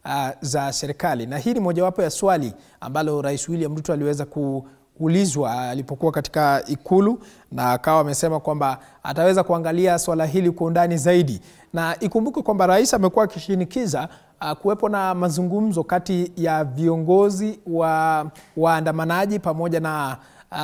uh, za serikali, na hii ni mojawapo ya swali ambalo Rais William Ruto aliweza kuulizwa alipokuwa katika Ikulu, na akawa amesema kwamba ataweza kuangalia swala hili kwa undani zaidi, na ikumbuke kwamba rais amekuwa akishinikiza uh, kuwepo na mazungumzo kati ya viongozi wa waandamanaji pamoja na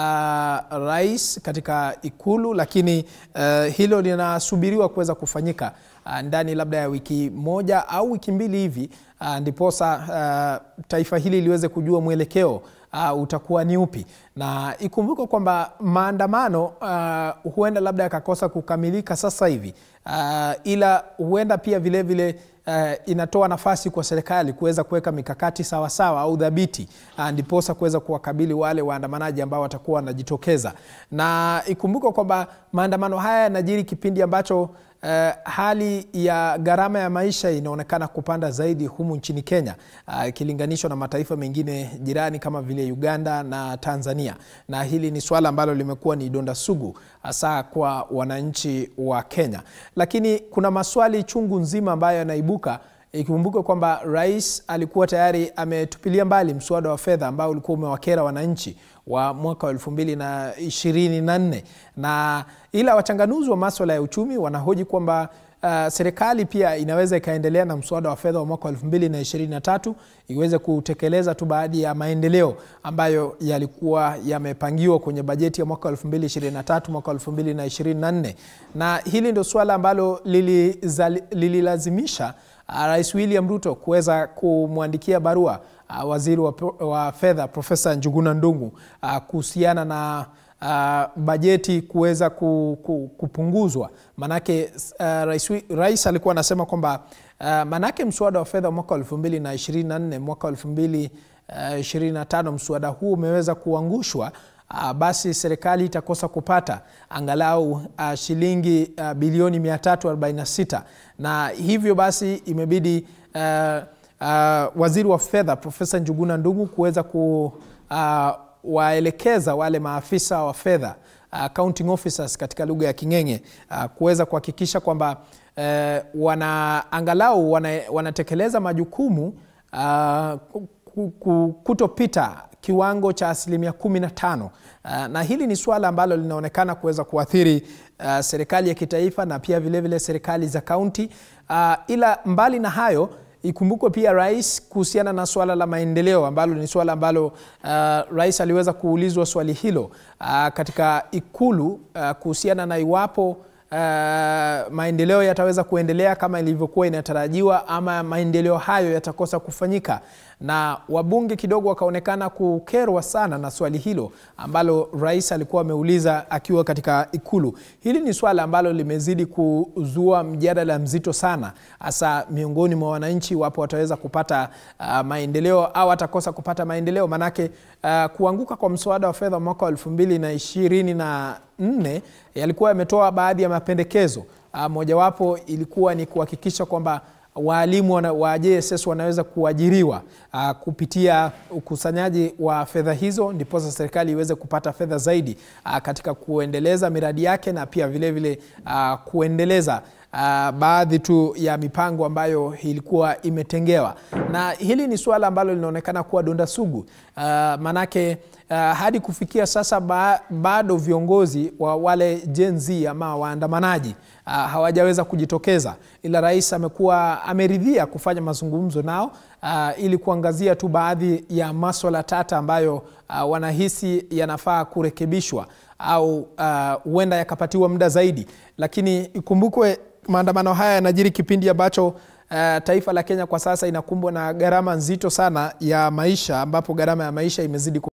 uh, rais katika Ikulu, lakini uh, hilo linasubiriwa kuweza kufanyika uh, ndani labda ya wiki moja au wiki mbili hivi uh, ndiposa uh, taifa hili liweze kujua mwelekeo uh, utakuwa ni upi, na ikumbuke kwamba maandamano uh, huenda labda yakakosa kukamilika sasa hivi uh, ila huenda pia vilevile vile, Uh, inatoa nafasi kwa serikali kuweza kuweka mikakati sawasawa au dhabiti uh, ndiposa kuweza kuwakabili wale waandamanaji ambao watakuwa wanajitokeza, na ikumbuke kwamba maandamano haya yanajiri kipindi ambacho uh, hali ya gharama ya maisha inaonekana kupanda zaidi humu nchini Kenya ikilinganishwa uh, na mataifa mengine jirani kama vile Uganda na Tanzania, na hili ni swala ambalo limekuwa ni donda sugu hasa kwa wananchi wa Kenya, lakini kuna maswali chungu nzima ambayo yanaibuka ikikumbuka kwamba rais alikuwa tayari ametupilia mbali mswada wa fedha ambao ulikuwa umewakera wananchi wa mwaka wa elfu mbili na ishirini na nne na ila wachanganuzi wa maswala ya uchumi wanahoji kwamba uh, serikali pia inaweza ikaendelea na mswada wa fedha wa mwaka wa elfu mbili na ishirini na tatu iweze kutekeleza tu baadhi ya maendeleo ambayo yalikuwa yamepangiwa kwenye bajeti ya mwaka wa elfu mbili ishirini na tatu mwaka wa elfu mbili na ishirini na nne na hili ndio suala ambalo lililazimisha lili Rais William Ruto kuweza kumwandikia barua uh, waziri wa, wa fedha Profesa Njuguna Ndung'u uh, kuhusiana na uh, bajeti kuweza ku, ku, kupunguzwa. Manake uh, rais, rais alikuwa anasema kwamba uh, manake mswada wa fedha mwaka wa 2024 mwaka wa 2025 mswada huu umeweza kuangushwa Uh, basi serikali itakosa kupata angalau uh, shilingi uh, bilioni 346 na hivyo basi imebidi uh, uh, waziri wa fedha Profesa Njuguna Ndung'u kuweza kuwaelekeza uh, wale maafisa wa fedha uh, accounting officers katika lugha ya King'eng'e uh, kuweza kuhakikisha kwamba uh, wana angalau wana, wanatekeleza majukumu uh, kutopita kiwango cha asilimia kumi na tano. Uh, na hili ni suala ambalo linaonekana kuweza kuathiri uh, serikali ya kitaifa na pia vilevile vile serikali za kaunti uh, ila mbali na hayo ikumbukwe pia rais kuhusiana na swala la maendeleo ambalo ni swala ambalo uh, rais aliweza kuulizwa swali hilo uh, katika ikulu uh, kuhusiana na iwapo Uh, maendeleo yataweza kuendelea kama ilivyokuwa inatarajiwa ama maendeleo hayo yatakosa kufanyika, na wabunge kidogo wakaonekana kukerwa sana na swali hilo ambalo rais alikuwa ameuliza akiwa katika Ikulu. Hili ni swala ambalo limezidi kuzua mjadala mzito sana, hasa miongoni mwa wananchi, wapo wataweza kupata uh, maendeleo au atakosa kupata maendeleo, manake uh, kuanguka kwa mswada wa fedha mwaka wa elfu mbili na ishirini na nne yalikuwa yametoa baadhi ya mapendekezo. Mojawapo ilikuwa ni kuhakikisha kwamba waalimu wa JSS wanaweza kuajiriwa a, kupitia ukusanyaji wa fedha hizo, ndiposa serikali iweze kupata fedha zaidi a, katika kuendeleza miradi yake na pia vilevile vile, a, kuendeleza Uh, baadhi tu ya mipango ambayo ilikuwa imetengewa, na hili ni suala ambalo linaonekana kuwa donda sugu uh, manake uh, hadi kufikia sasa ba, bado viongozi wa wale Gen Z ama waandamanaji uh, hawajaweza kujitokeza, ila rais amekuwa ameridhia kufanya mazungumzo nao uh, ili kuangazia tu baadhi ya maswala tata ambayo uh, wanahisi yanafaa kurekebishwa au huenda uh, yakapatiwa muda zaidi, lakini ikumbukwe maandamano haya yanajiri kipindi ambacho uh, taifa la Kenya kwa sasa inakumbwa na gharama nzito sana ya maisha, ambapo gharama ya maisha imezidi